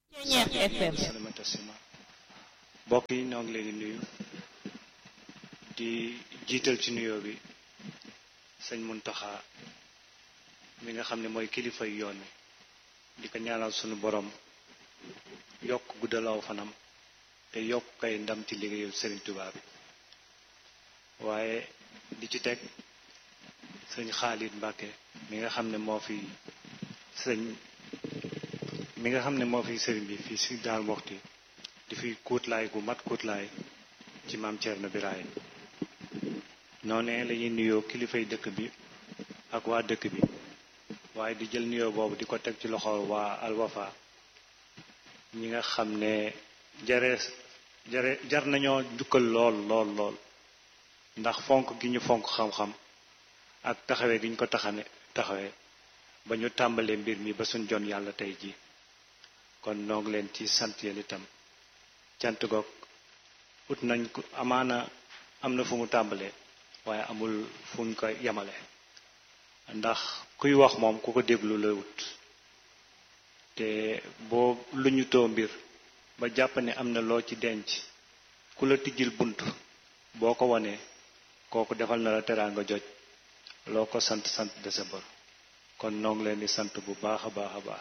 Ceñeex FM salamata sima mbokk yi ñoo ngi leen di nuyu di jiital ci nuyoo bi sëñ Muntaxa mi nga xam ne mooy kilifa yu yoon wi di ko ñaanal sunu borom yokk guddalaw fanam te yokk kay ndam ci liggéeyu Sëriñ Tuubaa bi waaye di ci teg sëñ Xaalit Mbàkke mi nga xam ne moo fi sëñ mi nga xam ne moo fi sëriñ bi fii si daal waxti di fi kuutlaay gu mat kuutlaay ci maam Thierno Birahim noonee la ñuy nuyoo kilifay dëkk bi ak waa dëkk bi waaye di jël nuyoo boobu di ko teg ci loxo waa Alwafa ñi nga xam ne jare jare jar nañoo jukkal lool lool lool ndax fonk gi ñu fonk xam-xam ak taxawee gi ñu ko taxane taxawee ba ñu tàmbalee mbir mi ba suñ jon yàlla tey ji kon noo ngi leen ci sant yéen itam cant goog ut nañ ko amaana am na fu mu tàmbalee waaye amul fu ñu ko yemale ndax kuy wax moom ku ko déglu la wut te boo lu ñu too mbir ba jàpp ne am na loo ci denc ku la tijjil bunt boo ko wanee kooku defal na la teraanga joj loo ko sant sant de sa bor kon noo ngi leen di sant bu baax a baax a baax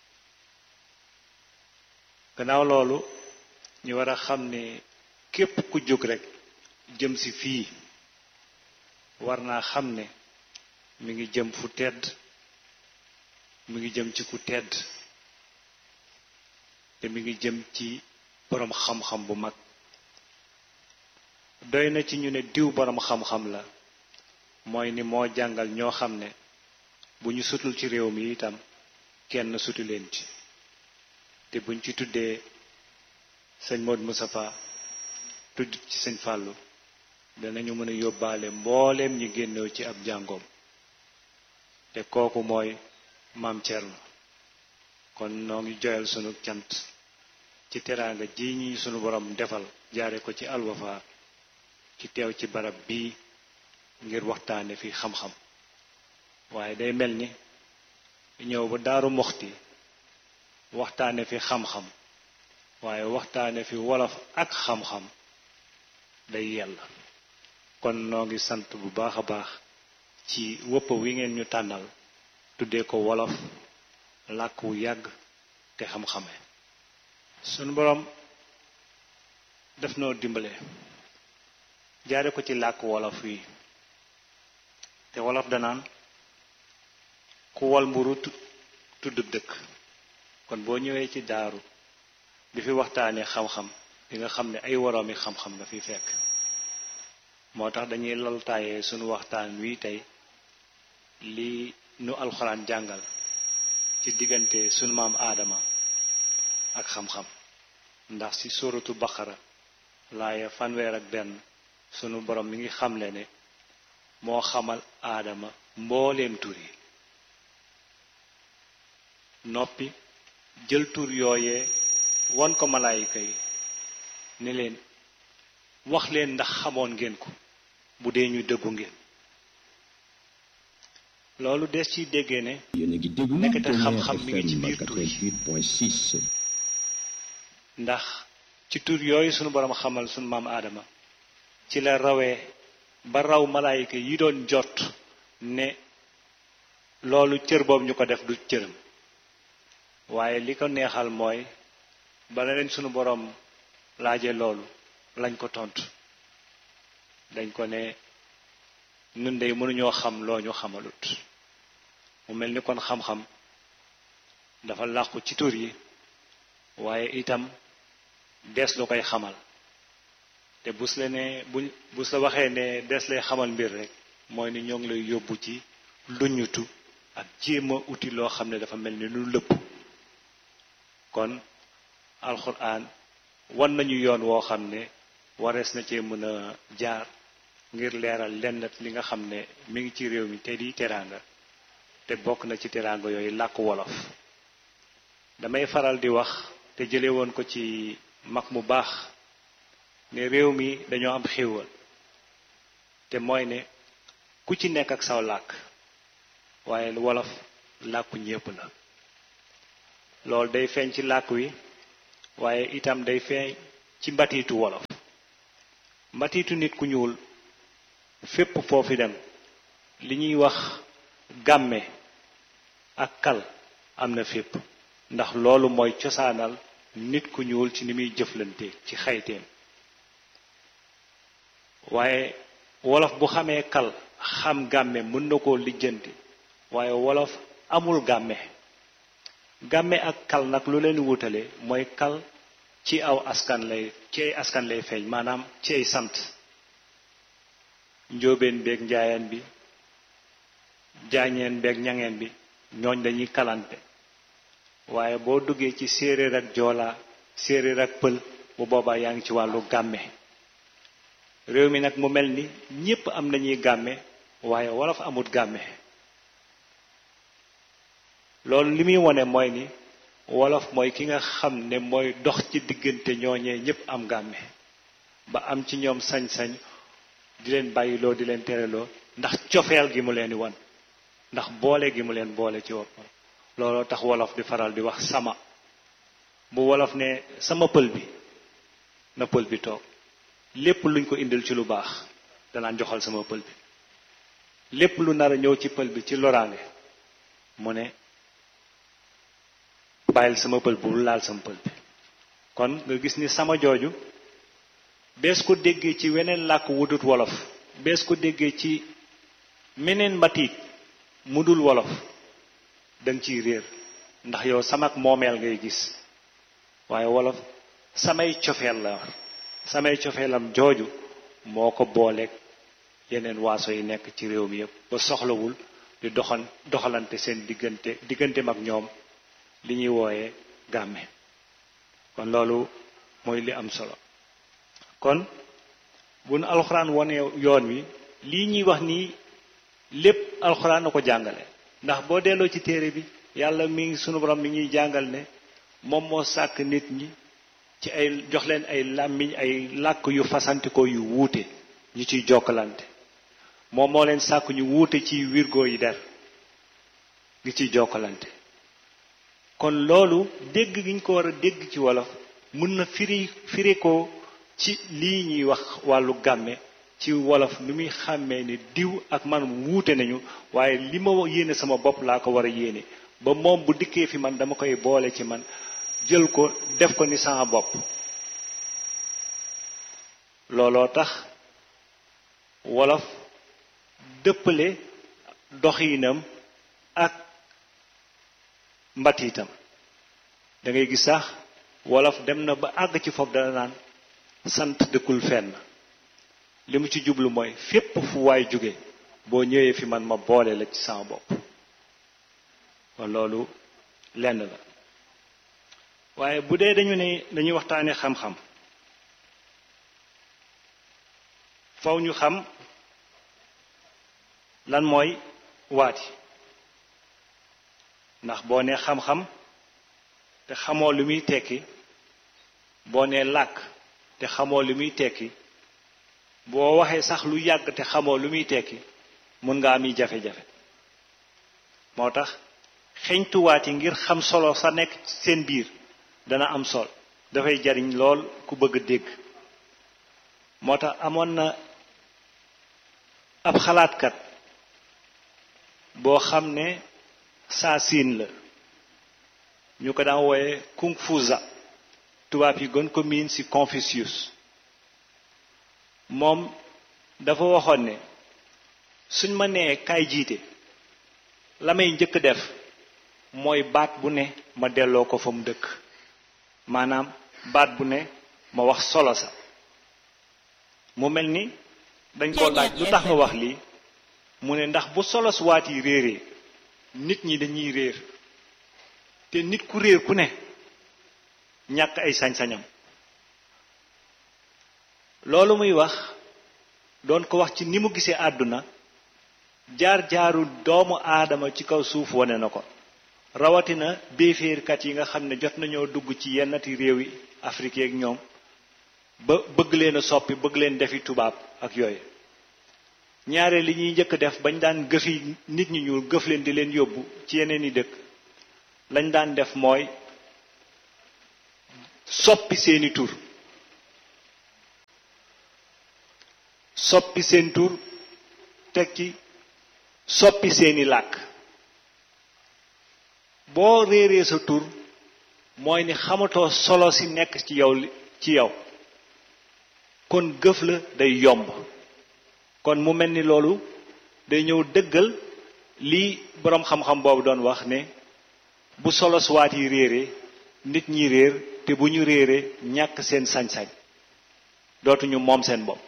gannaaw loolu ñu war a xam ne képp ku jóg rek jëm si fii war naa xam ne mi ngi jëm fu tedd mi ngi jëm ci ku tedd te mi ngi jëm ci boroom xam-xam bu mag doy na ci ñu ne diw boroom xam-xam la mooy ni moo jàngal ñoo xam ne bu ñu sutul ci réew mi itam kenn sutu leen ci te buñ ci tuddee sëñ Modou Moustapha tudd ci sëñ Fàllu danañu mën a yóbbaale mbooleem ñi génnew ci ab jàngoom te kooku mooy maam Thierno kon noo ngi joyal sunu cant ci teraanga ji ñi sunu borom defal jaare ko ci Alwafa ci teew ci barab bii ngir waxtaane fi xam-xam waaye day mel ni ñëw ba daaru moxti waxtaane fi xam-xam waaye waxtaane fi wolof ak xam-xam day yella kon noo ngi sant bu baax a baax ci wëpp wi ngeen ñu tànnal tuddee ko wolof làkk wu yàgg te xam-xame sunu boroom def noo dimbale jaare ko ci làkk wolof wi te wolof danaan ku wol mburu tuddub dëkk kon boo ñëwee ci daaru di fi waxtaanee xam-xam di nga xam ne ay woroomi xam-xam nga fi fekk moo tax dañuy laltaayee sunu waxtaan wi tey li nu alxuraan jàngal ci diggante sunu maam aadama ak xam-xam ndax ci suratu baqara laaya fanweer ak benn sunu borom mi ngi xamle ne moo xamal aadama mbooleem tur yi noppi jël tur yooyee won ko malaayika yi ne leen wax leen ndax xamoon ngeen ko bu dee ñu dëggu ngeen loolu des ciy déggee ne nekkate xam-xam mi ngi ci biir tur yi ndax ci tur yooyu sunu borom xamal sunu maam aadama ci la rawee ba raw malaayika yi doon jot ne loolu cër boobu ñu ko def du cëram waaye li ko neexal mooy bala leen sunu boroom laaje loolu lañ ko tontu dañ ko ne nun de mënuñoo xam loo ñu xamalut mu mel ni kon xam-xam dafa làqu ci tur yi waaye itam dees lu koy xamal te bus la ne bu bus la waxee ne dees lay xamal mbir rek mooy ni ñoo ngi lay yóbbu ci luñutu ak jéem a uti loo xam ne dafa mel ni lu lëpp kon alxuraan wan nañu yoon woo xam ne warees na cee mën a jaar ngir leeral lenn li nga xam ne mi ngi ci réew mi te di teraanga te bokk na ci teraanga yooyu làkk wolof damay faral di wax te jële woon ko ci mag mu baax ne réew mi dañoo am xéewal te mooy ne ku ci nekk ak saw làkk waaye wolof làkku ñépp la loolu day feeñ ci làkk wi waaye itam day feeñ ci mbatiitu wolof mbatiitu nit ku ñuul fépp foofi dem li ñuy wax gàmme ak kal am na fépp ndax loolu mooy cosaanal nit ku ñuul ci ni muy jëflante ci xayteem waaye wolof bu xamee kal xam gàmme mën na koo lijjanti waaye wolof amul gàmme gàmme ak kal nag lu leen wutale mooy kal ci aw askan lay ci ay askan lay feeñ maanaam ci ay sant njóobeen beeg njaayeen bi jaañeen beeg ñangeen bi ñooñ dañuy kalante waaye boo duggee ci séeréer ak joolaa séeréer ak pël bu boobaa yaa ngi ci wàllu gàmme réew mi nag mu mel ni ñépp am nañuy gàmme waaye wolof amut gàmme loolu li muy wone mooy ni wolof mooy ki nga xam ne mooy dox ci diggante ñooñee ñépp am gàmme ba am ci ñoom sañ-sañ di leen bàyyiloo di leen tereloo ndax cofeel gi mu leen di wan ndax boole gi mu leen boole ci woppam looloo tax wolof di faral di wax sama bu wolof ne sama pël bi na pël bi toog lépp luñ ko indil ci lu baax danaan joxal sama pël bi lépp lu nar a ñëw ci pël bi ci loraange mu ne bàyyil sama pël bu laal sama pël bi kon nga gis ni sama jooju bees ko déggee ci weneen làkk wudut wolof bees ko déggee ci meneen mbatiit mu dul wolof danga ciy réer ndax yow samak moomeel ngay gis waaye wolof samay cofeel la samay cofeelam jooju moo ko booleeg yeneen waaso yi nekk ci réew mi yépp ba soxlawul di doxan doxalante seen diggante diggante mag ñoom li ñuy wooyee gàmme kon loolu mooy li am solo kon bu nu alxuraan wone yoon wi lii ñuy wax nii lépp alxuraan na ko jàngale ndax boo delloo ci téere bi yàlla mi ngi sunu borom mi ñuy jàngal ne moom moo sàkk nit ñi ci ay jox leen ay làmmiñ ay làkk yu fasantikoo yu wuute ñu ciy jokkalante moom moo leen sàkk ñu wuute ci wirgo yi der ngi ciy jokkalante kon loolu dégg gi ñu ko war a dégg ci wolof mun na firi firi ko ci lii ñuy wax wàllu gàmme ci wolof ni muy xàmmee ni diw ak man wuute nañu waaye li ma yéene sama bopp laa ko war a yéene ba moom bu dikkee fi man dama koy boole ci man jël ko def ko ni sama bopp looloo tax wolof dëppale doxiinam ak mbatiitam da ngay gis sax wolof dem na ba àgg ci foofu dana naan sant dëkkul fenn li mu ci jublu mooy fépp fu waay jóge boo ñëwee fi man ma boole la ci sama bopp kon loolu lenn la waaye bu dee dañu ne dañuy waxtaane xam-xam faw ñu xam lan mooy waati ndax boo nee xam-xam te xamoo lu muy tekki boo nee làkk te xamoo lu muy tekki boo waxee sax lu yàgg te xamoo lu muy tekki mun nga am yi jafe-jafe moo tax xeñtuwaat yi ngir xam solo sa nekk seen biir dana am sol dafay jariñ lool ku bëgg a dégg moo tax amoon na ab xalaatkat boo xam ne saa siin la ñu ko daan wooye kung fuza tubaab yi gën ko miin ci Confucius moom dafa waxoon ne suñ ma nee kaay jiite la may njëkk def mooy baat bu ne ma delloo ko fa mu dëkk maanaam baat bu ne ma wax solo sa mu mel ni dañ ko laaj lu tax nga wax lii mu ne ndax bu solo su waat yi réeree nit ñi dañuy réer te nit ku réer ku ne ñàkk ay sañ-sañam loolu muy wax doon ko wax ci ni mu gisee àdduna jaar-jaaru doomu aadama ci kaw suuf wane na ko rawatina béeféerkat yi nga xam ne jot nañoo dugg ci yennati réew yi Afrique ak ñoom ba bëgg leen a soppi bëgg leen defi tubaab ak yooyu ñaare li ñuy njëkk def bañ daan gëfi nit ñi ñuul gëf leen di leen yóbbu ci yeneen i dëkk lañ daan def mooy soppi seeni tur soppi seen tur teg ci soppi seeni làkk boo réeree sa tur mooy ni xamatoo solo si nekk ci yow ci yow kon gëf la day yomb kon mu mel ni loolu day ñëw dëggal lii boroom xam-xam boobu doon wax ne bu solo suwaat yi réeree nit ñi réer te bu ñu réeree ñàkk seen sañ-sañ dootuñu moom seen bopp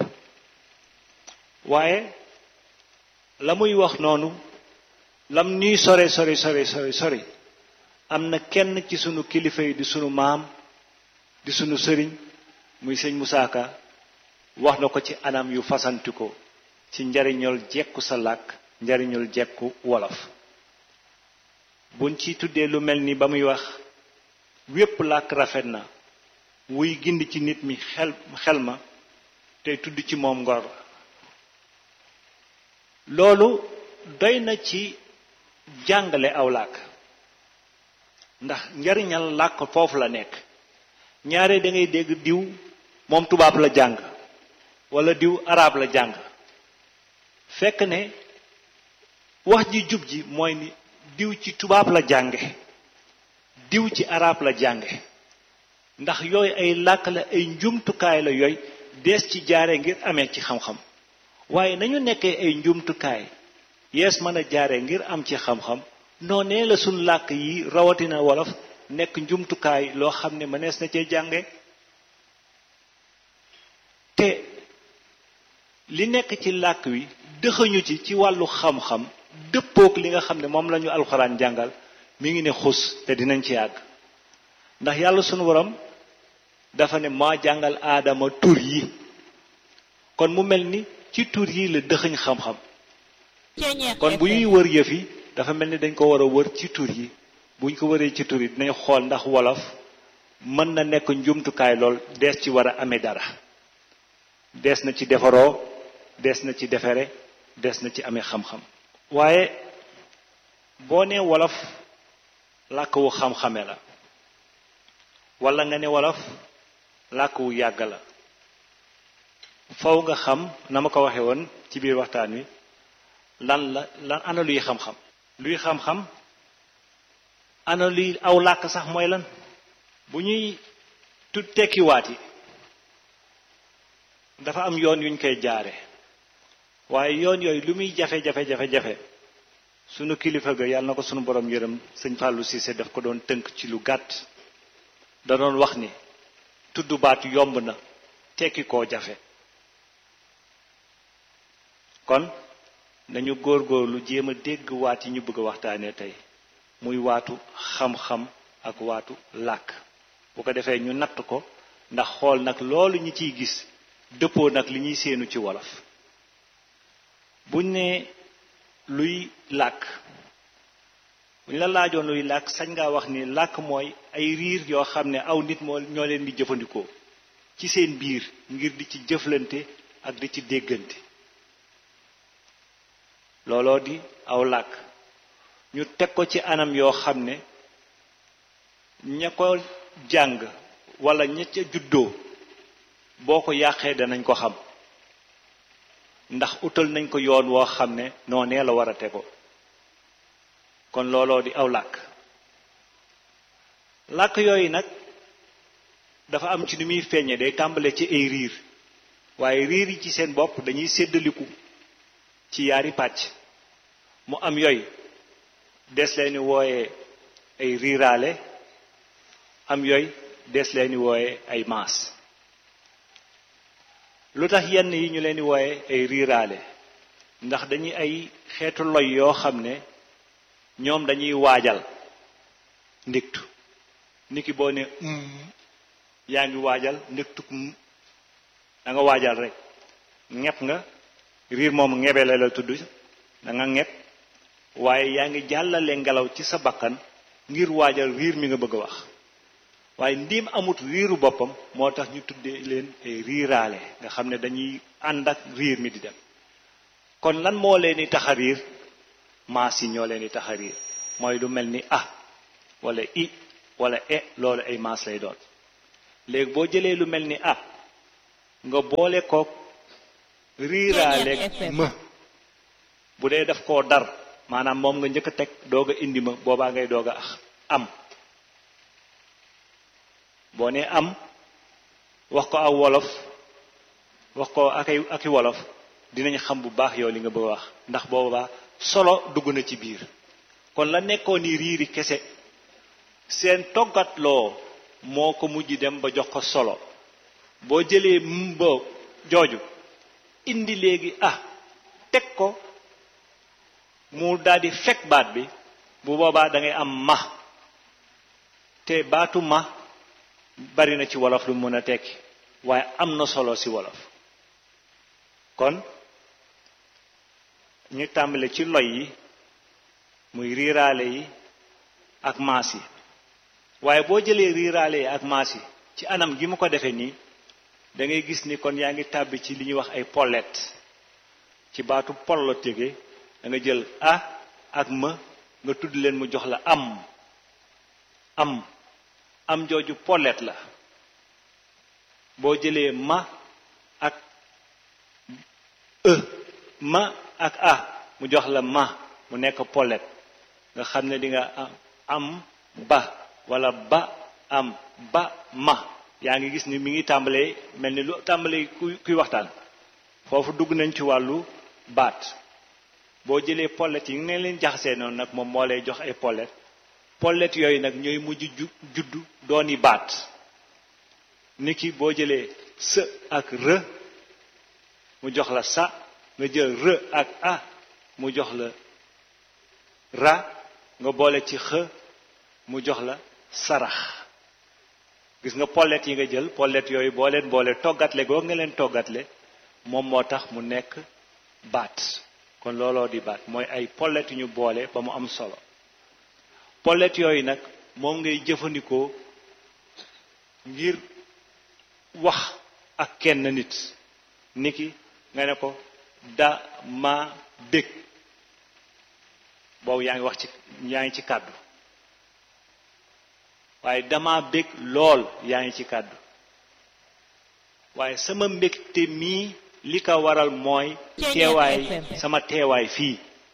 waaye la muy wax noonu lam ñuy sore sori sori sori sori am na kenn ci sunu kilifa yi di sunu maam di sunu sëriñ muy sëñ Musaa Ka wax na ko ci anam yu fasanti ko ci njariñul jekku sa làkk njariñul jekku wolof buñ ci tuddee lu mel ni ba muy wax wépp làkk rafet na wuy gindi ci nit mi xel xel ma tey tudd ci moom ngor loolu doy na ci jàngale aw làkk ndax njariñal làkk foofu la nekk ñaare da ngay dégg diw moom tubaab la jàng wala diw arab la jàng fekk ne wax ji jub ji mooy ni diw ci tubaab la jànge diw ci arab la jànge ndax yooyu ay làkk la ay njumtukaay la yooyu dees ci jaare ngir amee ci xam-xam waaye nañu nekkee ay njumtukaay yees mën a jaare ngir am ci xam-xam noonee la suñ làkk yi rawatina wolof nekk njumtukaay loo xam ne mënees na cee jànge te li nekk ci làkk wi dëxañu ci ci wàllu xam-xam dëppook li nga xam ne moom lañu alxuraan jàngal mi ngi ne xus te dinañ ci yàgg ndax yàlla sunu borom dafa ne maa jàngal aadama tur yi kon mu mel ni ci tur yi la dëxëñ xam-xam kon bu ñuy wër yëf yi dafa mel ni dañ ko war a wër ci tur yi buñ ko wëree ci tur yi dinañ xool ndax wolof mën na nekk njumtukaay lool dees ci war a amee dara dees na ci defaroo dees na ci defere des na ci amee xam-xam waaye boo nee wolof làkk wu xam-xame la walla nga ne wolof làkk wu yàgg la faw nga xam na ma ko waxe woon ci biir waxtaan wi lan la lan ana luy xam-xam luy xam-xam ana luy aw làkk sax mooy lan bu ñuy tu tekkiwaat yi dafa am yoon yuñ koy jaare waaye yoon yooyu lu muy jafe jafe jafe jafe sunu kilifa ga yàlla na ko sunu borom yërëm sëñ Fallou Cissé daf ko doon tënk ci lu gàtt da doon wax ni tudd baat yomb na tekki koo jafe kon nañu góorgóorlu jéem a dégg waat yi ñu bëgg a waxtaanee tey muy waatu xam-xam ak waatu làkk bu ko defee ñu natt ko ndax xool nag loolu ñi ciy gis dëppoo nag li ñuy séenu ci wolof buñ ne luy làkk buñ la laajoon luy làkk sañ ngaa wax ni làkk mooy ay riir yoo xam ne aw nit moo ñoo leen di jëfandikoo ci seen biir ngir di ci jëflante ak di ci déggante looloo di aw làkk ñu teg ko ci anam yoo xam ne ña ko jàng walla ña ca juddoo boo ko yàqee danañ ko xam ndax utal nañ ko yoon woo xam ne noonee la war a tego kon looloo di aw làkk làkk yooyu nag dafa am ci ni muy feeñe day tàmbale ci ay riir waaye riir yi ci seen bopp dañuy séddaliku ci yaari pàcc mu am yooyu des leeni wooye ay riiraale am yooyu des leeni wooye ay maas lu tax yenn yi ñu leen di wooye ay riiraale ndax dañuy ay xeetu loy yoo xam ne ñoom dañuy waajal ndiktu niki boo ne yaa ngi waajal ndiktu da nga waajal rek ñepp nga riir moom ngebele la tudd da nga ñepp waaye yaa ngi jàllale ngelaw ci sa bakkan ngir waajal riir mi nga bëgg a wax waaye ndiim amut riiru boppam moo tax ñu tuddee leen ay riiraale nga xam ne dañuy ànd ak riir mi di dem kon lan moo leen di tax a riir maas yi ñoo leen di tax a riir mooy lu mel ni ah wala i wala e loolu ay maas lay doon léegi boo jëlee lu mel ni ah nga boole kook riiraaleeg ma bu dee daf koo dar maanaam moom nga njëkk a teg doog a indi ma boobaa ngay doog a am boo nee am wax ko aw wolof wax ko ak ay aki wolof dinañ xam bu baax yow li nga bëgg a wax ndax boobaa solo dugg na ci biir kon la nekkoon ni riiri kese seen toggatloo moo ko mujj dem ba jox ko solo boo jëlee mba jooju indi léegi ah teg ko mu daldi fekk baat bi bu boobaa da ngay am ma te baatu ma bari na ci wolof lu mën a tekki waaye am na solo ci wolof kon ñu tàmbale ci loy yi muy riiraale yi ak maas yi waaye boo jëlee riiraale yi ak maas yi ci anam gi mu ko defee nii da ngay gis ni kon yaa ngi tàbbi ci li ñuy wax ay pollet ci baatu pol la tege da nga jël a ak ma nga tudd leen mu jox la am am am jooju pollet la boo jëlee ma ak e ma ak a mu jox la ma mu nekk pollet nga xam ne di nga am ba wala ba am ba ma yaa ngi gis ni mi ngi tàmbalee mel ni lu tàmbalee kuy kuy waxtaan foofu dugg nañ ci wàllu baat boo jëlee pollet yi nga ne leen jaxasee noonu nag moom moo lay jox ay pollet pollet yooyu nag ñooy mujj ju juddu dooni baat ni ki boo jëlee së ak rë mu jox la sa nga jël rë ak a mu jox la ra nga boole ci xë mu jox la sarax gis nga pollet yi nga jël pollet yooyu boo leen boole toggatle goo nga leen toggatle moom moo tax mu nekk baat kon looloo di baat mooy ay pollet yu ñu boole ba mu am solo pollet yooyu nag moom ngay jëfandikoo ngir wax ak kenn nit niki nga ne ko da ma bég boobu yaa ngi wax ci yaa ngi ci kàddu waaye dama bég lool yaa ngi ci kàddu waaye sama mbégte mii li ko waral mooy teewaay sama teewaay fii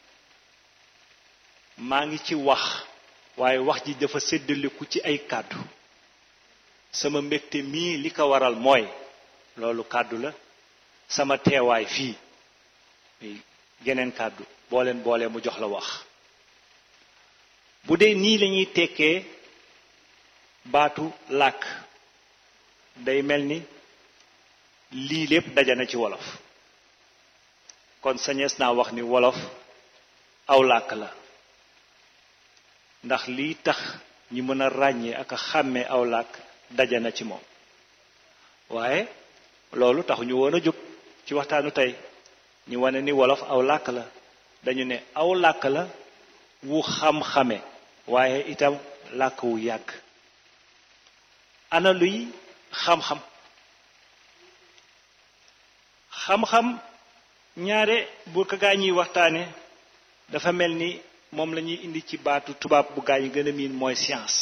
maa ngi ci wax waaye wax ji dafa séddaliku ci ay kàddu sama mbégte mii li ko waral mooy loolu kàddu la sama teewaay fii geneen kàddu boo leen boolee mu jox la wax bu dee nii lañuy tekkee baatu làkk day mel ni lii lépp dajana ci wolof kon sañees naa wax ni wolof aw làkk la ndax lii tax ñi mën a ràññee ak a xàmmee aw làkk dajana ci moom waaye loolu taxu ñu woon a jóg ci waxtaanu tey ñu wane ni wolof aw làkk la dañu ne aw làkk la wu xam-xame waaye itam làkk wu yàgg ana luy xam-xam xam-xam ñaare bu ko gaa ñuy waxtaane dafa mel ni moom la ñuy indi ci baatu tubaab bu gaa yi gën a miin mooy science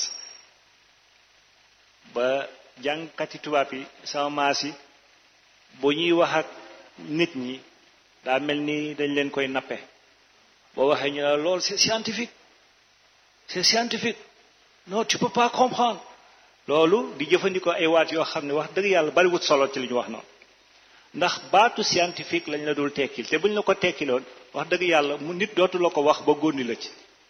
ba jàngkati tubaab yi sama maas yi bu ñuy wax ak nit ñi daa mel ni dañ leen koy nappe boo waxee ñu la lool c'est scientifique c'est scientifique non tu peux pas comprendre loolu di jëfandikoo ay waat yoo xam ne wax dëgg yàlla bariwut solo ci li ñu wax noonu ndax baatu scientifique lañ la dul tekkil te buñ la ko tekkiloon wax dëgg yàlla mu nit dootu la ko wax ba góndi la ci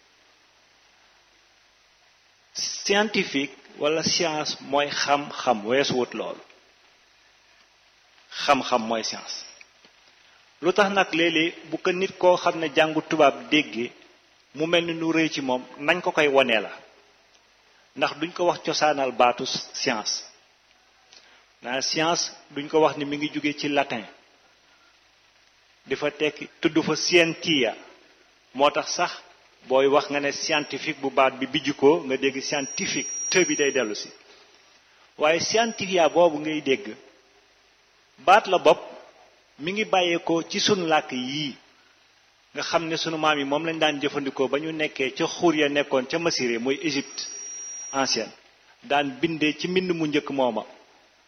scientifique wala science mooy xam-xam weesuwut loolu xam-xam mooy science lu tax nag léeg-léeg bu ko nit koo xam ne jàngu tubaab déggee mu mel ni nu rëy ci moom nañ ko koy wonee la ndax duñ ko wax cosaanal baatu science naa science duñ ko wax ni mi ngi jóge ci latin di fa tekki tudd fa scientia moo tax sax booy wax nga ne scientifique bu baat bi bijju ko nga dégg scientifique te bi day dellu si waaye scientifia boobu ngay dégg baat la bopp mi ngi bàyyeekoo ci sunu làkk yii nga xam ne sunu maam yi moom lañ daan jëfandikoo ba ñu nekkee ca xuur ya nekkoon ca Masire mooy Égypte ancienne daan bindee ci mbind mu njëkk mooma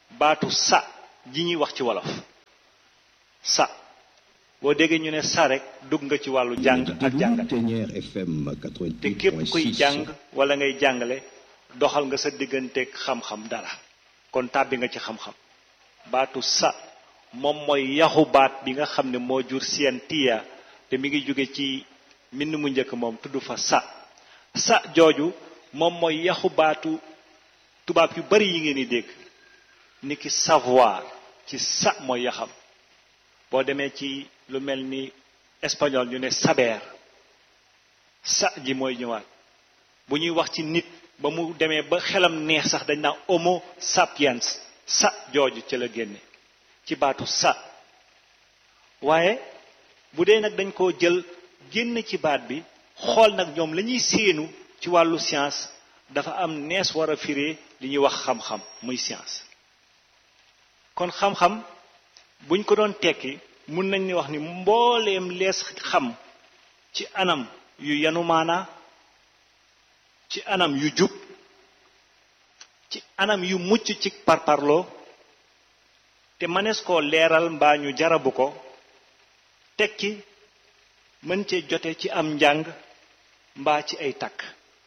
baatu sa ji ñuy wax ci wolof sa boo déggee ñu ne sa rek dugg nga ci wàllu jàng ak jàngale te képp kuy jàng wala ngay jàngale doxal nga sa digganteeg xam-xam dara kon tàbbi nga ci xam-xam baatu sa moom mooy yaxu baat bi nga xam ne moo jur seen tiya te mi ngi jóge ci mbind mu njëkk moom tudd fa sa sa jooju moom mooy yaxu baatu tubaab yu bari yi ngeen di dégg ni ki savoir ci sa mooy yaxam boo demee ci lu mel ni espagnol ñu ne saber sa ji mooy ñëwaat bu ñuy wax ci nit ba mu demee ba xelam neex sax dañ naan homo sapiens sa jooju ci la génne ci baatu sa waaye bu dee nag dañ koo jël génn ci baat bi xool nag ñoom la ñuy séenu ci wàllu science dafa am nees war a firee li ñuy wax xam-xam muy science kon xam-xam buñ ko doon tekki mun nañ ni wax ni mbooleem lees xam ci anam yu yanu maanaa ci anam yu jub ci anam yu mucc ci parparloo te mënees koo leeral mbaa ñu jarabu ko tekki mën cee jote ci am njàng mbaa ci ay takk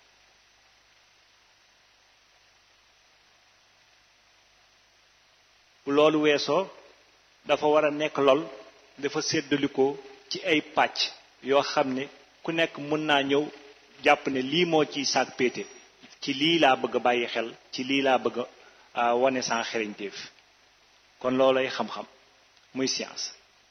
loolu weesoo dafa war a nekk lool dafa séddalikoo ci ay pàcc yoo xam ne ku nekk mën naa ñëw jàpp ne lii moo ciy saak péete ci lii laa bëgg a bàyyi xel ci lii laa bëgg a wane sans xereñteef kon loolay xam-xam muy science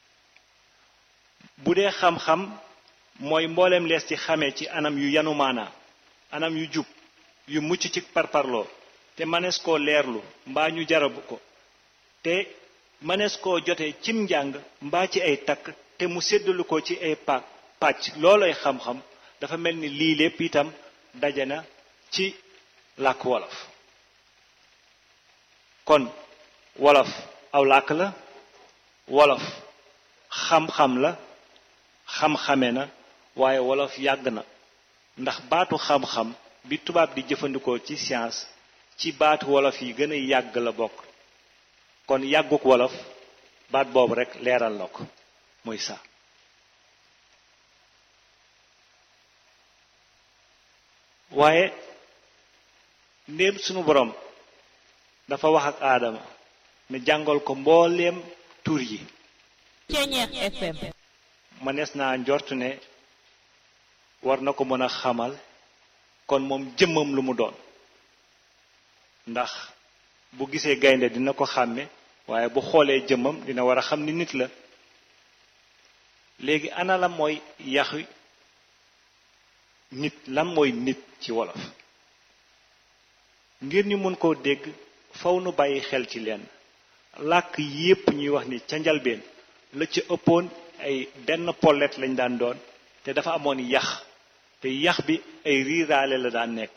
bu dee xam-xam mooy mbooleem lees ci xamee ci anam yu yanu maanaa anam yu jub yu mucc ci parparloo te mënees koo leerlu mbaa ñu jarabu ko te mënees koo jotee cim njàng mbaa ci ay takk te mu séddalu ko ci ay pa pàcc loolay xam-xam dafa mel ni lii lépp itam daje na ci làkk wolof kon wolof aw làkk la wolof xam-xam la xam-xame na waaye wolof yàgg na ndax baatu xam-xam bi tubaab di jëfandikoo ci science ci baatu wolof yi gën a yàgg la bokk kon yàgguk wolof baat boobu rek leeral na ko muy sa waaye ndéem sunu borom dafa wax ak aadama ne jàngal ko mbooleem tur yi Ceñeex FM mënees naa njort ne war na ko mën a xamal kon moom jëmmam lu mu doon ndax bu gisee gaynde dina ko xàmme waaye bu xoolee jëmmam dina war a xam ni nit la léegi ana la mooy yaxu nit lan mooy nit ci wolof ngir ñu mën koo dégg faw nu bàyyi xel ci lenn làkk yépp ñuy wax ni ca njalbeen la ca ëppoon ay benn pollet lañ daan doon te dafa amoon yax te yax bi ay riiraale la daan nekk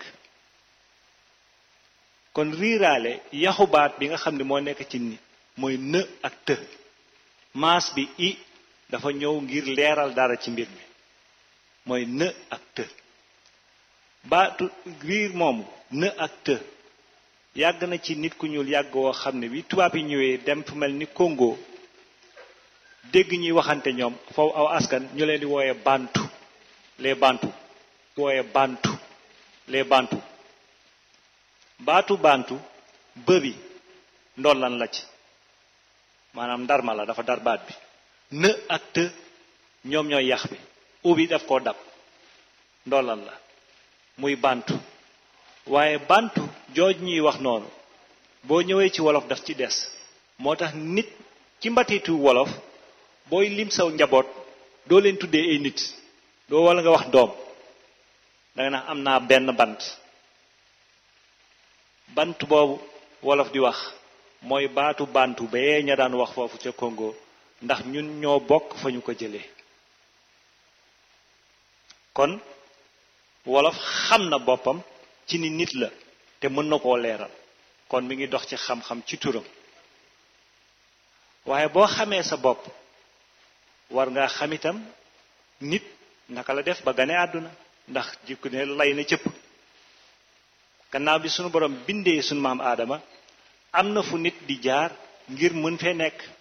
kon riiraale yaxu baat bi nga xam ne moo nekk ci ni mooy në ak të maas bi i dafa ñëw ngir leeral dara ci mbir mi mooy në ak të baatu riir moomu në ak të yàgg na ci nit ku ñuul yàgg woo xam ne bi tubaab yi ñëwee dem fu mel ni Congo dégg ñuy waxante ñoom foofu aw askan ñu leen di wooye bantu les bantu wooye bantu les bantu baatu bantu bëbi ndollan la ci maanaam ndarma la dafa dar baat bi në ak të ñoom ñooy yax bi ubi daf koo dab ndollan la muy bantu waaye bantu jooj ñuy wax noonu boo ñëwee ci wolof daf ci des moo tax nit ci mbatiitu wolof booy lim saw njaboot doo leen tuddee ay nit doo wala nga wax doom danga naa am naa benn bant bant boobu wolof di wax mooy baatu bantu bee ña daan wax foofu ca Congo ndax ñun ñoo bokk fa ñu ko jëlee kon wolof xam na boppam ci ni nit la te mën na koo leeral kon mi ngi dox ci xam-xam ci turam waaye boo xamee sa bopp war ngaa xam itam nit naka la def ba gane àdduna ndax jikku ne lay na cëpp gannaaw bi sunu borom bindee sunu maam aadama am na fu nit di jaar ngir mën fee nekk